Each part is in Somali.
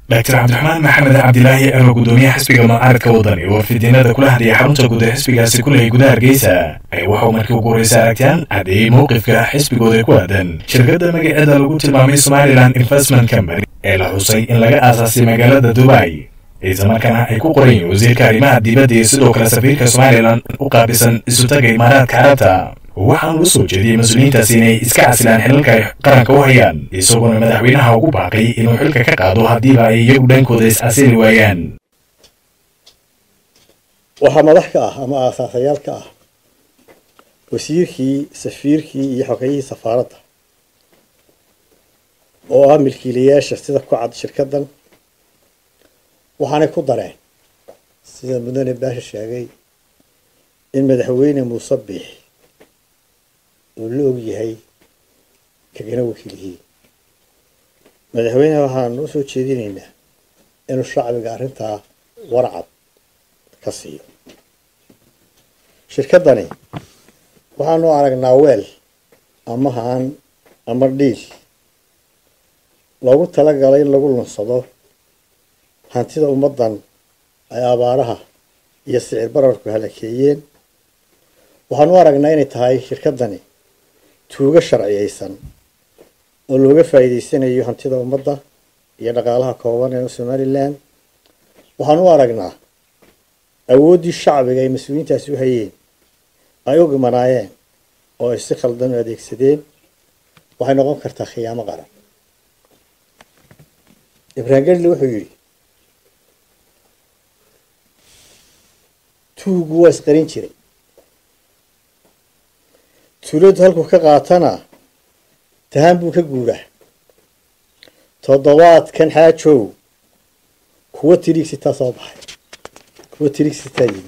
doctor cabdiraxmaan maxamed cabdilaahi ero gudoomiyaha xisbiga mucaaradka wadani oo fidiinada kula hadlaya xarunta guud ee xisbigaasi ku lehay gudaha hargeysa ayaa waxauu markii ugu horreysa aragtaan caddeeyey mowqifka xisbigooda ku aadan shirkadda magaceeda lagu tilmaamay somalilan investment company ee la xusay in laga aasaasay magaalada dubai islamarkaana ay ku qoran yihiin wasiirka arrimaha dibadda iyo sidoo kale safiirka somalilan u qaabisan isutaga imaaraadka carabta waxaan u soo jeediyey mas-uuliyiintaasi inay iska casilaan xilalka ay qaranka u hayaan isagoona madaxweynaha ugu baaqay inuu xilka ka qaado haddiiba ay iyagu dhankooda is-casili waayaan waxaa madax ka ah ama aasaasayaal ka ah wasiirkii safiirkii iyo xogayihii safaaradda oo ah milkiilayaasha sida ku cad shirkaddan waxaanay ku dareen sida mudane baasha sheegay in madaxweyne muuse biix uu la og yahay kagana wakiilyihiin madaxweyneha waxaan u soo jeedinaynaa inuu shacbiga arrintaa warcad ka siiyo shirkaddani waxaanu aragnaa weel ama haan ama dhiil loogu talagalay in lagu lunsado hantida ummaddan ay abaaraha iyo sicir bararku halakeeyeen waxaanu aragnaa inay tahay shirkaddani tuugo sharciyaysan oo looga faa'iidaysanayo hantida ummadda iyo dhaqaalaha kooban ee somalilan waxaan u aragnaa awooddii shacbiga ay mas-uuliyiintaasi u hayeen ay u gimanaayeen oo ay si khaldan u adeegsadeen waxay noqon kartaa khiyaamo qaran ibraahim gedli wuxuu yidhi tuugu waa isqarin jiray tuuladu halkuu ka qaatana tahaan buu ka guuraa toddobaadkan xaajow kuwa tiriigsitaa soo baxay kuwa tiriigsitaa yimi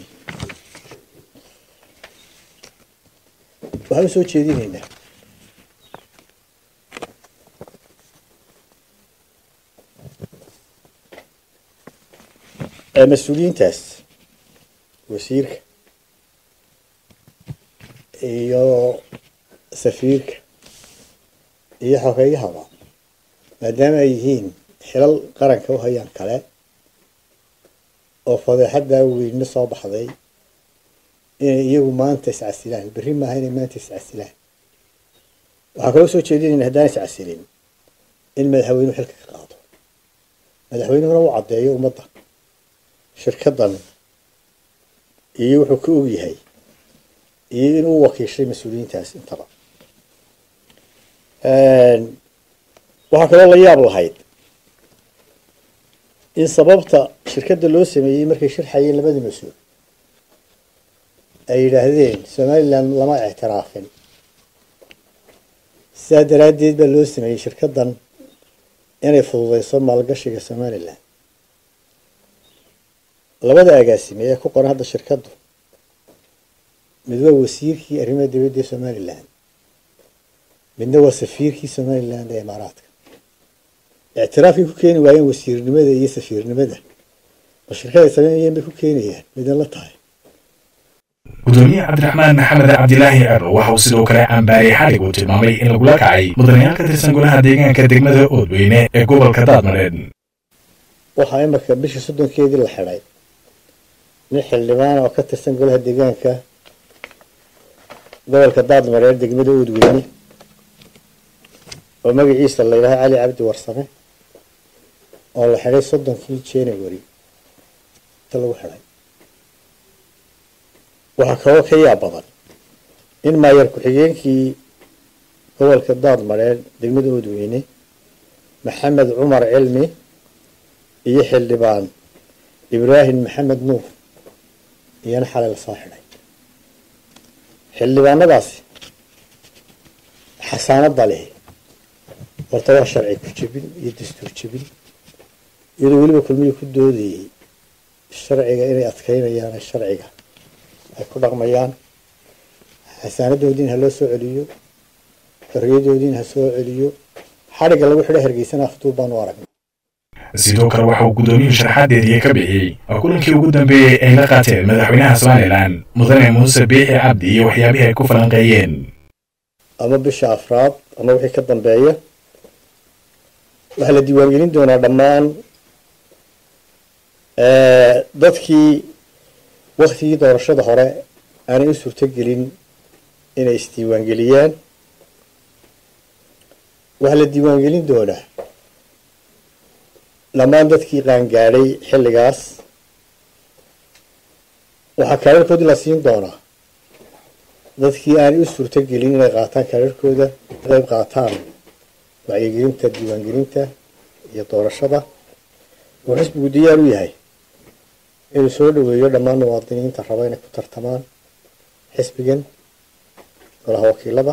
waxaan u soo jeedinaynaa mas-uuliyiintaas wasiirka iyo safiirka iyo xogeeyahaba maadaama ay yihiin xilal qaranka u hayaan kale oo fadeexaddaa weynna soo baxday inay iyagu maanta iscasilaan berri maaha inay maanta iscasilaan waxaan kaloo soo jeedinayna haddaan iscasilin in madaxweynuhu xilka ka qaado madaxweynuhuna u caddeeyo ummadda shirkaddan iyo wuxuu ka og yahay iyo inuu wakiishay mas-uuliyiintaas intaba waxaa kaloo la yaab lahayd in sababta shirkadda loo sameeyey markay shirxayeen labada mas-uul ay yidhaahdeen somalilan lama ictiraafin sidaa daraaddeed baa loo sameeyey shirkaddan inay fududeyso maalgashiga somalilan labada agaasime ee ku qoran hadda shirkaddu mid waa wasiirkii arrimaha dibadda ee somalilan midna waa safiirkii somalilan ee imaaraadka ictiraafkay ku keeni waayeen wasiirnimada iyo safiirnimada ma shirkaday sameynayeen bay ku keenayaan midan la tahay gudoomiye cabdiraxmaan maxamed cabdilaahi ero waxa uu sidoo kale cambaariyey xalig uu tilmaamay in lagula kacay mudanayaal ka tirsan golaha deegaanka degmada oodweyne ee gobolka daadmareed waxaa imarka bishii soddonkeedii la xidhay nin xildhibaan oo ka tirsan golaha deegaanka gobolka daadmareed degmada oodweyne oo magaciisa la yidhaaha cali cabdi warsame oo la xidhay soddonkii january inta lagu xidhay waxaa kaloo ka yaab badan in maayar ku-xigeenkii gobolka daadmareed degmada oodweyne maxamed cumar cilmi iyo xildhibaan ibraahim maxamed nuur iyana xalay lasoo xidhay xildhibaanadaasi xasaanadda leh horta waa sharci ku jebin iyo dastuur jebin iyadoo weliba kulmiyi ku doodayey sharciga inay adkeynayaan sharciga ay ku dhaqmayaan xasaanadoodiina ha loo soo celiyo xorriyadoodiina ha soo celiyo xadhigga lagu xidho hargeysana afduub baanu aragnay sidoo kale waxa uu gudoomiyuhu sharaxaadeedii ka bixiyey oo kulankii ugu dambeeyey ay la qaateen madaxweynaha somalilan mudane muuse biixi cabdi iyo waxyaabihii ay ku falanqeeyeen ama bisha afraad ama wixii ka dambeeya waxaa la diiwaangelin doonaa dhammaan dadkii waktigii doorashada hore aanay u suurtogelin inay isdiiwaangeliyaan waxaa la diiwaangelin doonaa dhammaan dadkii qaangaadhay xilligaas waxaa kaararkoodii la siin doonaa dadkii aanay u suurtogelin inay qaataan kaararkooda qayb qaataan wacyigelinta diiwaangelinta iyo doorashada wuxuu xisbigu diyaar u yahay inuu soo dhaweeyo dhammaan muwaadiniinta raba inay ku tartamaan xisbigan golaha wakiilada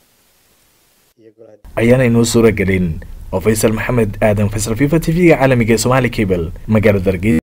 ayaanay noo suura gelin oo faysal maxamed aadan faysal fifa t v-ga caalamiga ee somaali cable magaalada hargeysa